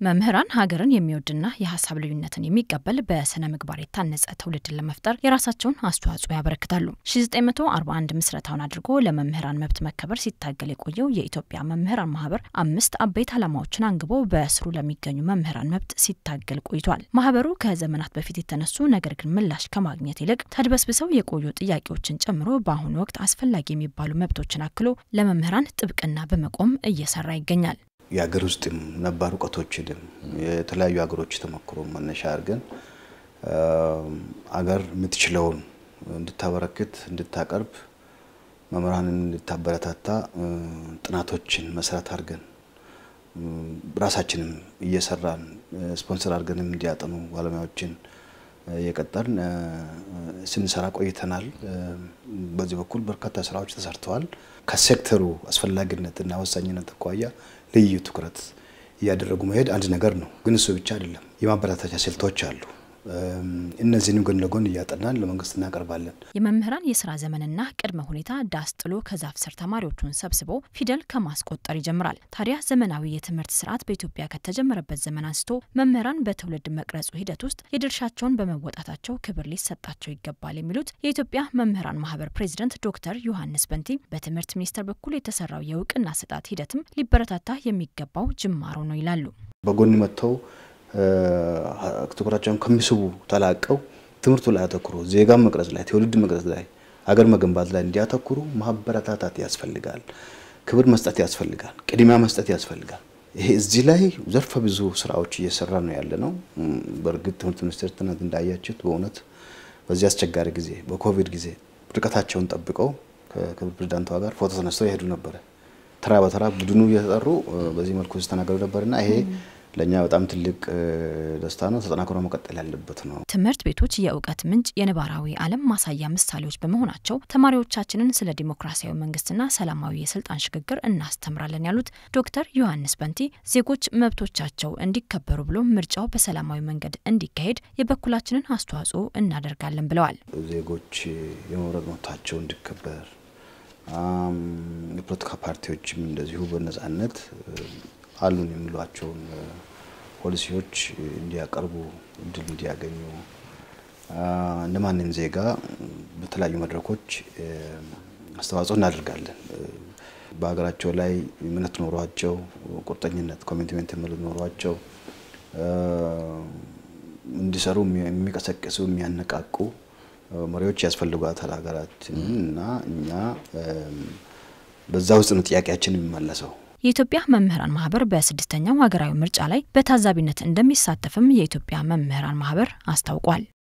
መምህራን ሀገርን የሚወድና የሀሳብ ልዩነትን የሚቀበል በስነ ምግባር የታነጸ ትውልድን ለመፍጠር የራሳቸውን አስተዋጽኦ ያበረክታሉ። 1941 ምስረታውን አድርጎ ለመምህራን መብት መከበር ሲታገል የቆየው የኢትዮጵያ መምህራን ማህበር አምስት አበይት ዓላማዎችን አንግቦ በስሩ ለሚገኙ መምህራን መብት ሲታገል ቆይቷል። ማህበሩ ከዘመናት በፊት የተነሱ ነገር ግን ምላሽ ከማግኘት ይልቅ ተድበስብሰው የቆዩ ጥያቄዎችን ጨምሮ በአሁኑ ወቅት አስፈላጊ የሚባሉ መብቶችን አክሎ ለመምህራን ጥብቅና በመቆም እየሰራ ይገኛል። የሀገር ውስጥም ነባር እውቀቶችንም የተለያዩ ሀገሮች ተሞክሮ መነሻ አድርገን አገር የምትችለውን እንድታበረክት እንድታቀርብ መምህራንን እንድታበረታታ ጥናቶችን መሰረት አድርገን ራሳችንም እየሰራን ስፖንሰር አድርገንም እንዲያጠኑ ባለሙያዎችን እየቀጠርን ስንሰራ ቆይተናል። በዚህ በኩል በርካታ ስራዎች ተሰርተዋል። ከሴክተሩ አስፈላጊነትና ወሳኝነት አኳያ ልዩ ትኩረት እያደረጉ መሄድ አንድ ነገር ነው። ግን እሱ ብቻ አይደለም። የማበረታቻ ስልቶች አሉ። እነዚህንም ጎን ለጎን እያጠናን ለመንግስት እናቀርባለን። የመምህራን የስራ ዘመንና ቅድመ ሁኔታ ዳስ ጥሎ ከዛፍ ስር ተማሪዎቹን ሰብስቦ ፊደል ከማስቆጠር ይጀምራል። ታዲያ ዘመናዊ የትምህርት ስርዓት በኢትዮጵያ ከተጀመረበት ዘመን አንስቶ መምህራን በትውልድ መቅረጹ ሂደት ውስጥ የድርሻቸውን በመወጣታቸው ክብር ሊሰጣቸው ይገባል የሚሉት የኢትዮጵያ መምህራን ማህበር ፕሬዚደንት ዶክተር ዮሐንስ በንቲ በትምህርት ሚኒስቴር በኩል የተሰራው የእውቅና ስጣት ሂደትም ሊበረታታ የሚገባው ጅማሮ ነው ይላሉ። በጎን መጥተው ትኩረታቸውን ከሚስቡ ተላቀው ትምህርቱ ላይ አተኩሮ ዜጋን መቅረጽ ላይ ትውልድ መቅረጽ ላይ ሀገር መገንባት ላይ እንዲያተኩሩ ማበረታታት ያስፈልጋል። ክብር መስጠት ያስፈልጋል። ቅድሚያ መስጠት ያስፈልጋል። ይሄ እዚህ ላይ ዘርፈ ብዙ ስራዎች እየሰራ ነው ያለ ነው። በእርግጥ ትምህርት ሚኒስቴር ትናንት እንዳያችሁት በእውነት በዚህ አስቸጋሪ ጊዜ በኮቪድ ጊዜ ርቀታቸውን ጠብቀው ከክብር ፕሬዚዳንቷ ጋር ፎቶ ተነስተው ይሄዱ ነበረ። ተራ በተራ ቡድኑ እየተጠሩ በዚህ መልኩ ሲስተናገዱ ነበርና ይሄ ለእኛ በጣም ትልቅ ደስታ ነው። ተጠናክሮ መቀጠል ያለበት ነው። ትምህርት ቤቶች የእውቀት ምንጭ፣ የነባራዊ ዓለም ማሳያ ምሳሌዎች በመሆናቸው ተማሪዎቻችንን ስለ ዲሞክራሲያዊ መንግስትና ሰላማዊ የስልጣን ሽግግር እናስተምራለን ያሉት ዶክተር ዮሐንስ በንቲ ዜጎች መብቶቻቸው እንዲከበሩ ብሎ ምርጫው በሰላማዊ መንገድ እንዲካሄድ የበኩላችንን አስተዋጽኦ እናደርጋለን ብለዋል። ዜጎች የመምረጥ መብታቸው እንዲከበር የፖለቲካ ፓርቲዎችም እንደዚሁ በነጻነት አሉን የሚሏቸውን ፖሊሲዎች እንዲያቀርቡ እድል እንዲያገኙ እንደ ማንም ዜጋ በተለያዩ መድረኮች አስተዋጽኦ እናደርጋለን። በሀገራቸው ላይ እምነት ኖሯቸው ቁርጠኝነት ኮሚትመንት ኖሯቸው እንዲሰሩ የሚቀሰቅሱ የሚያነቃቁ መሪዎች ያስፈልጓታል ሀገራችን እና እኛ በዛ ውስጥ ነው ጥያቄያችን የሚመለሰው። የኢትዮጵያ መምህራን ማህበር በስድስተኛው ሀገራዊ ምርጫ ላይ በታዛቢነት እንደሚሳተፍም የኢትዮጵያ መምህራን ማህበር አስታውቋል።